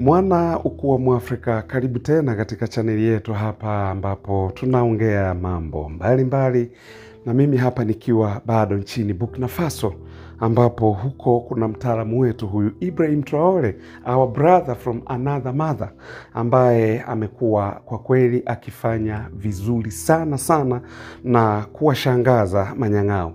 Mwana ukuu wa Mwafrika, karibu tena katika chaneli yetu hapa ambapo tunaongea mambo mbalimbali mbali, na mimi hapa nikiwa bado nchini Burkina Faso ambapo huko kuna mtaalamu wetu huyu Ibrahim Traore, our brother from another mother, ambaye amekuwa kwa kweli akifanya vizuri sana sana na kuwashangaza manyang'ao.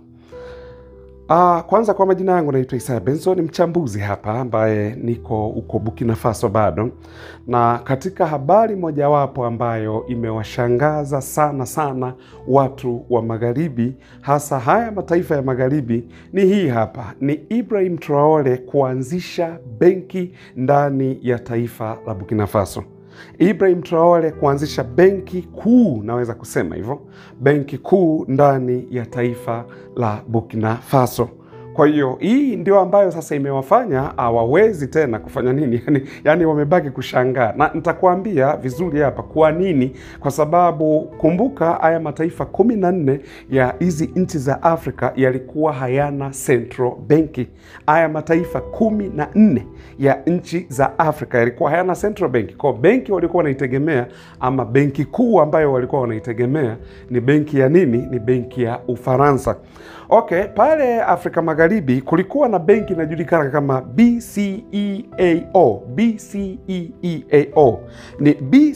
Uh, kwanza kwa majina yangu naitwa Isaya Benson, mchambuzi hapa ambaye niko huko Burkina Faso bado, na katika habari mojawapo ambayo imewashangaza sana sana watu wa magharibi, hasa haya mataifa ya magharibi, ni hii hapa, ni Ibrahim Traore kuanzisha benki ndani ya taifa la Burkina Faso. Ibrahim Traore kuanzisha benki kuu, naweza kusema hivyo, benki kuu ndani ya taifa la Burkina Faso. Kwa hiyo hii ndio ambayo sasa imewafanya hawawezi tena kufanya nini, yani, yani wamebaki kushangaa, na nitakuambia vizuri hapa kwa nini. Kwa sababu kumbuka, haya mataifa kumi na nne ya hizi nchi za Afrika yalikuwa hayana central benki. Haya mataifa kumi na nne ya nchi za Afrika yalikuwa hayana central benki. Kwa benki walikuwa wanaitegemea ama benki kuu ambayo walikuwa wanaitegemea ni benki ya nini? Ni benki ya Ufaransa. Okay, pale Afrika Magharibi kulikuwa na benki inajulikana kama BCEAO. BCEAO ni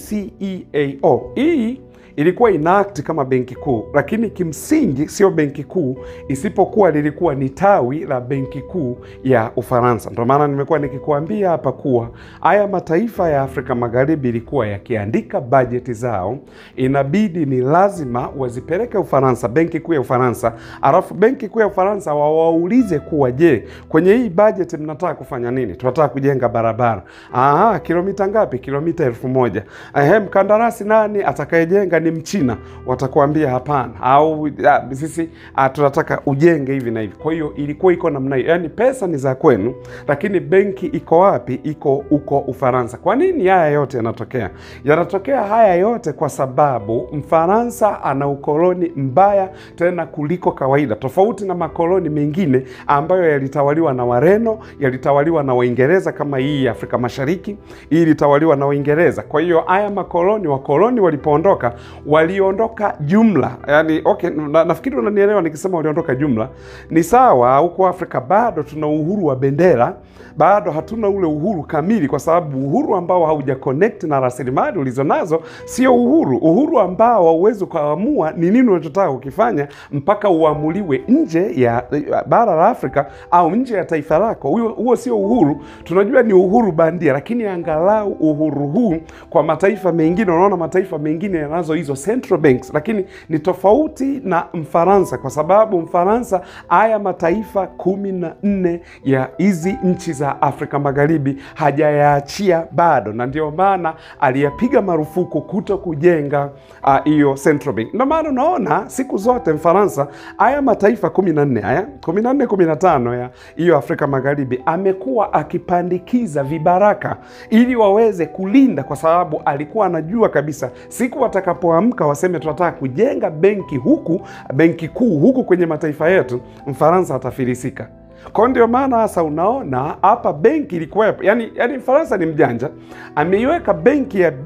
BCEAO hii ilikuwa inaakti kama benki kuu, lakini kimsingi sio benki kuu, isipokuwa lilikuwa ni tawi la benki kuu ya Ufaransa. Ndio maana nimekuwa nikikuambia hapa kuwa haya mataifa ya Afrika Magharibi ilikuwa yakiandika bajeti zao, inabidi ni lazima wazipeleke Ufaransa, benki kuu ya Ufaransa, alafu benki kuu ya Ufaransa wawaulize kuwa, je, kwenye hii bajeti mnataka kufanya nini? Tunataka kujenga barabara. Aha, kilomita ngapi? Kilomita elfu moja. Ehe, mkandarasi nani atakayejenga ni Mchina, watakuambia hapana, au ya, sisi a, tunataka ujenge hivi na hivi. Kwa hiyo ilikuwa iko namna hiyo, yaani pesa ni za kwenu, lakini benki iko wapi? Iko huko Ufaransa. Kwa nini haya yote yanatokea? Yanatokea haya yote kwa sababu Mfaransa ana ukoloni mbaya tena kuliko kawaida, tofauti na makoloni mengine ambayo yalitawaliwa na Wareno, yalitawaliwa na Waingereza kama hii ya Afrika Mashariki, hii ilitawaliwa na Waingereza. Kwa hiyo haya makoloni, wakoloni walipoondoka waliondoka jumla, yani okay, na, nafikiri unanielewa nikisema waliondoka jumla. Ni sawa, huko Afrika bado tuna uhuru wa bendera, bado hatuna ule uhuru kamili, kwa sababu uhuru ambao hauja connect na rasilimali ulizonazo sio uhuru. Uhuru ambao hauwezi ukaamua ni nini unachotaka kukifanya mpaka uamuliwe nje ya bara la Afrika au nje ya taifa lako. Huo, huo sio uhuru. Tunajua ni uhuru bandia, lakini angalau uhuru huu kwa mataifa mengine, unaona mataifa mengine yanazo hizo central banks, lakini ni tofauti na Mfaransa kwa sababu Mfaransa, haya mataifa kumi na nne ya hizi nchi za Afrika Magharibi hajayaachia bado, na ndio maana aliyapiga marufuku kuto kujenga hiyo uh, central bank. Ndio maana unaona siku zote Mfaransa, haya mataifa kumi na nne haya kumi na nne kumi na tano ya hiyo Afrika Magharibi amekuwa akipandikiza vibaraka ili waweze kulinda, kwa sababu alikuwa anajua kabisa siku watakapoamka waseme tunataka kujenga benki huku, benki kuu huku kwenye mataifa yetu, Mfaransa atafilisika. Kwa ndio maana sasa unaona hapa benki ilikuwa yani, yani Mfaransa ni mjanja, ameiweka benki ya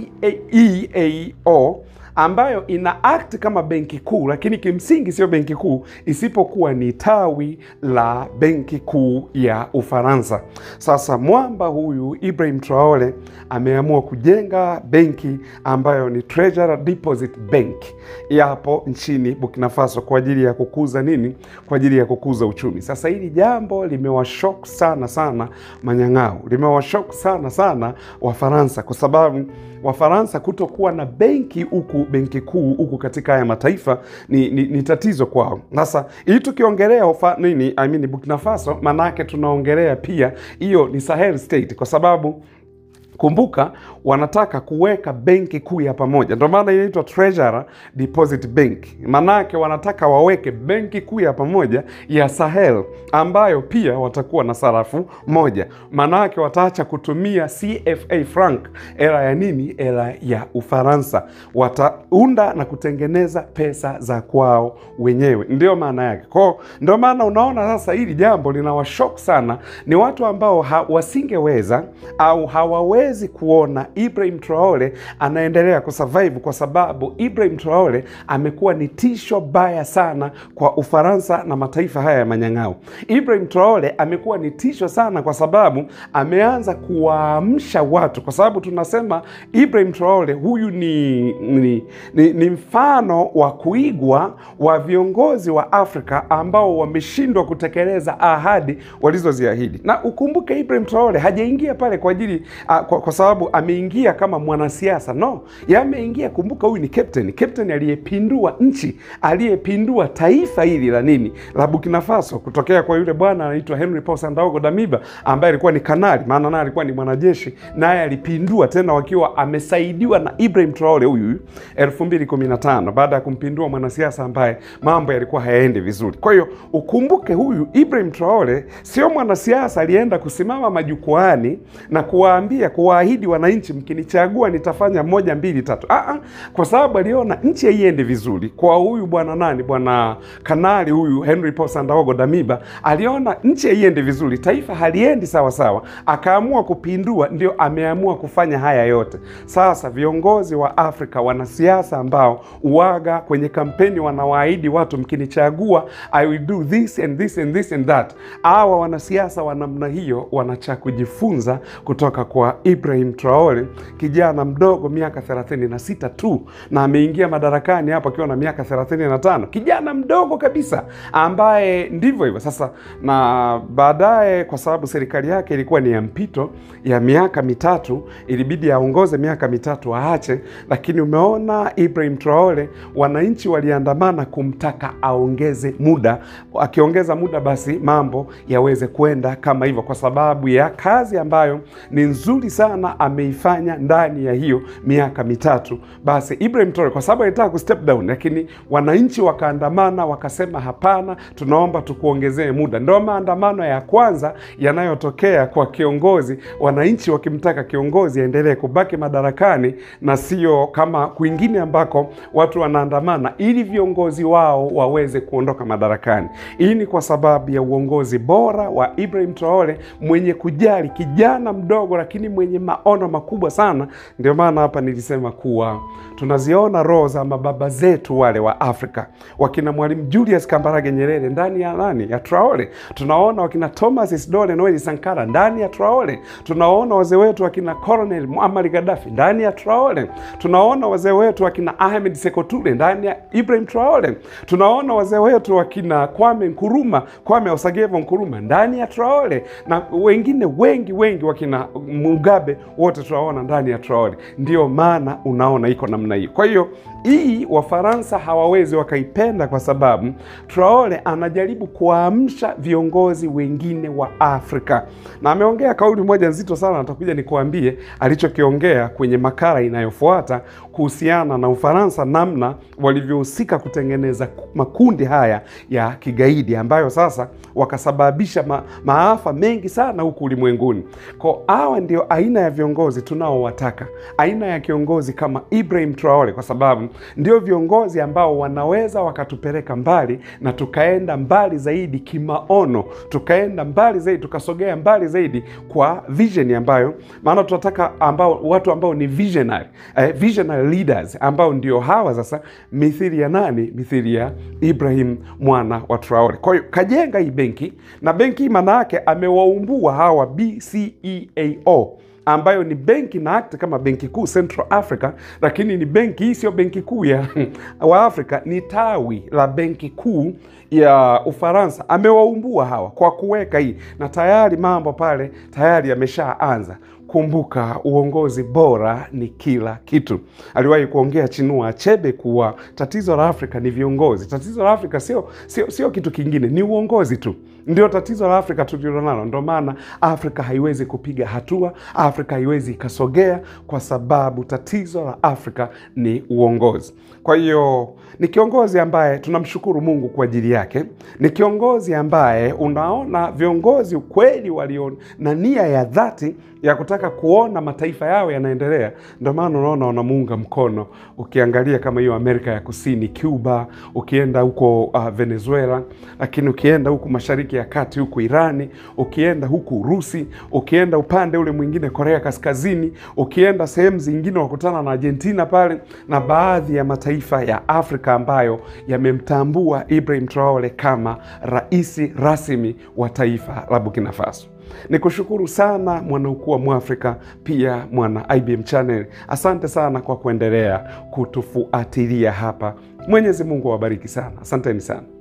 BCEAO ambayo ina act kama benki kuu, lakini kimsingi sio benki kuu, isipokuwa ni tawi la benki kuu ya Ufaransa. Sasa mwamba huyu Ibrahim Traore ameamua kujenga benki ambayo ni Treasury Deposit Bank yapo nchini Burkina Faso kwa ajili ya kukuza nini? Kwa ajili ya kukuza uchumi. Sasa hili jambo limewashok sana sana manyang'ao, limewashok sana sana Wafaransa kwa sababu Wafaransa kutokuwa na benki huku benki kuu huku katika haya mataifa ni, ni, ni tatizo kwao. Sasa hii tukiongelea nini, I mean Burkina Faso, maanake tunaongelea pia hiyo ni Sahel state kwa sababu Kumbuka wanataka kuweka benki kuu ya pamoja, ndio maana inaitwa Treasury Deposit Bank. Manake wanataka waweke benki kuu ya pamoja ya Sahel ambayo pia watakuwa na sarafu moja. Manake wataacha kutumia CFA franc, era ya nini? Era ya Ufaransa. Wataunda na kutengeneza pesa za kwao wenyewe, ndio maana yake. Kwao ndio maana unaona sasa hili jambo linawashok sana, ni watu ambao ha, wasingeweza au hawawezi kuona Ibrahim Traore anaendelea kusurvive kwa sababu Ibrahim Traore amekuwa ni tisho baya sana kwa Ufaransa na mataifa haya ya manyang'au. Ibrahim Traore amekuwa ni tisho sana kwa sababu ameanza kuwaamsha watu, kwa sababu tunasema Ibrahim Traore huyu ni, ni, ni, ni mfano wa kuigwa wa viongozi wa Afrika ambao wameshindwa kutekeleza ahadi walizoziahidi. Na ukumbuke Ibrahim Traore hajaingia pale kwa ajili uh, kwa, kwa sababu ameingia kama mwanasiasa no, yameingia. Kumbuka huyu ni captain, captain aliyepindua nchi, aliyepindua taifa hili la nini la Burkina Faso, kutokea kwa yule bwana anaitwa Henry Paul Sandaogo Damiba ambaye alikuwa ni kanali, maana naye alikuwa ni mwanajeshi, naye alipindua tena wakiwa amesaidiwa na Ibrahim Traore huyu 2015 baada ya kumpindua mwanasiasa ambaye mambo yalikuwa hayaendi vizuri. Kwa hiyo ukumbuke huyu Ibrahim Traore sio mwanasiasa alienda kusimama majukwaani na kuwaambia kuwaahidi wananchi, mkinichagua nitafanya moja mbili tatu. Aa, kwa sababu aliona nchi haiendi vizuri kwa huyu bwana nani, bwana kanali huyu Henry Paul Sandaogo Damiba aliona nchi haiendi vizuri, taifa haliendi sawa sawa, akaamua kupindua. Ndio ameamua kufanya haya yote. Sasa viongozi wa Afrika, wanasiasa ambao uwaga kwenye kampeni wanawaahidi watu, mkinichagua I will do this and this and this and that. Hawa wanasiasa wa namna hiyo wanacha kujifunza kutoka kwa Ibrahim Traore, kijana mdogo miaka 36 tu, na ameingia madarakani hapo akiwa na miaka 35, kijana mdogo kabisa, ambaye ndivyo hivyo sasa. Na baadaye, kwa sababu serikali yake ilikuwa ni ya mpito ya miaka mitatu, ilibidi aongoze miaka mitatu aache. Lakini umeona Ibrahim Traore, wananchi waliandamana kumtaka aongeze muda. Akiongeza muda, basi mambo yaweze kwenda kama hivyo, kwa sababu ya kazi ambayo ni nzuri sana ameifanya ndani ya hiyo miaka mitatu. Basi Ibrahim Traore kwa sababu alitaka ku step down, lakini wananchi wakaandamana, wakasema hapana, tunaomba tukuongezee muda. Ndio maandamano ya kwanza yanayotokea kwa kiongozi, wananchi wakimtaka kiongozi aendelee kubaki madarakani na sio kama kwingine ambako watu wanaandamana ili viongozi wao waweze kuondoka madarakani. Hii ni kwa sababu ya uongozi bora wa Ibrahim Traore mwenye kujali, kijana mdogo lakini mwenye maono makubwa sana. Ndio maana hapa nilisema kuwa tunaziona roho za mababa zetu wale wa Afrika, wakina Mwalimu Julius Kambarage Nyerere ndani ya nani ya Traore. Tunaona wakina Thomas Isidore Noel Sankara ndani ya Traore. Tunaona wazee wetu wakina Colonel Muammar Gaddafi ndani ya Traore. Tunaona wazee wetu wakina Ahmed Sekou Toure ndani ya Ibrahim Traore. Tunaona wazee wetu wakina Kwame Nkuruma, Kwame Osagevo Nkuruma ndani ya Traore na wengine wengi wengi wakina Mugabe wote tunaona ndani ya Traore. Ndio maana unaona iko namna hiyo. Kwa hiyo hii Wafaransa hawawezi wakaipenda kwa sababu Traore anajaribu kuamsha viongozi wengine wa Afrika, na ameongea kauli moja nzito sana, natakuja nikuambie alichokiongea kwenye makala inayofuata kuhusiana na Ufaransa, namna walivyohusika kutengeneza makundi haya ya kigaidi ambayo sasa wakasababisha ma, maafa mengi sana huku ulimwenguni. Kwa hawa ndio aina ya viongozi tunaowataka, aina ya kiongozi kama Ibrahim Traore, kwa sababu ndio viongozi ambao wanaweza wakatupeleka mbali na tukaenda mbali zaidi kimaono, tukaenda mbali zaidi, tukasogea mbali zaidi kwa vision ambayo, maana tunataka ambao watu ambao ni visionary, eh, visionary leaders ambao ndio hawa sasa, mithili ya nani? Mithili ya Ibrahim mwana wa Traore. Kwa hiyo kajenga hii benki na benki hii maana yake amewaumbua hawa BCEAO ambayo ni benki na act kama benki kuu Central Africa, lakini ni benki hii, sio benki kuu ya wa Afrika, ni tawi la benki kuu ya Ufaransa. Amewaumbua hawa kwa kuweka hii, na tayari mambo pale tayari yameshaanza. Kumbuka, uongozi bora ni kila kitu. Aliwahi kuongea Chinua Achebe kuwa tatizo la Afrika ni viongozi. Tatizo la Afrika sio sio sio kitu kingine, ni uongozi tu. Ndio tatizo la Afrika tulilonalo. Ndio maana Afrika haiwezi kupiga hatua, Afrika haiwezi ikasogea, kwa sababu tatizo la Afrika ni uongozi. Kwa hiyo ni kiongozi ambaye tunamshukuru Mungu kwa ajili yake, ni kiongozi ambaye unaona viongozi kweli walio na nia ya dhati ya kutaka kuona mataifa yao yanaendelea. Ndio maana unaona wanamuunga mkono. Ukiangalia kama hiyo Amerika ya Kusini, Cuba, ukienda huko uh, Venezuela, lakini ukienda huku Mashariki ya Kati, huku Irani, ukienda huku Urusi, ukienda upande ule mwingine Korea Kaskazini, ukienda sehemu zingine wakutana na Argentina pale na baadhi ya mataifa ya Afrika ambayo yamemtambua Ibrahim Traore kama rais rasmi wa taifa la Burkina Faso. Ni kushukuru sana mwanaukuu wa Mwafrika, pia mwana IBM Channel. Asante sana kwa kuendelea kutufuatilia hapa. Mwenyezi Mungu awabariki sana, asanteni sana.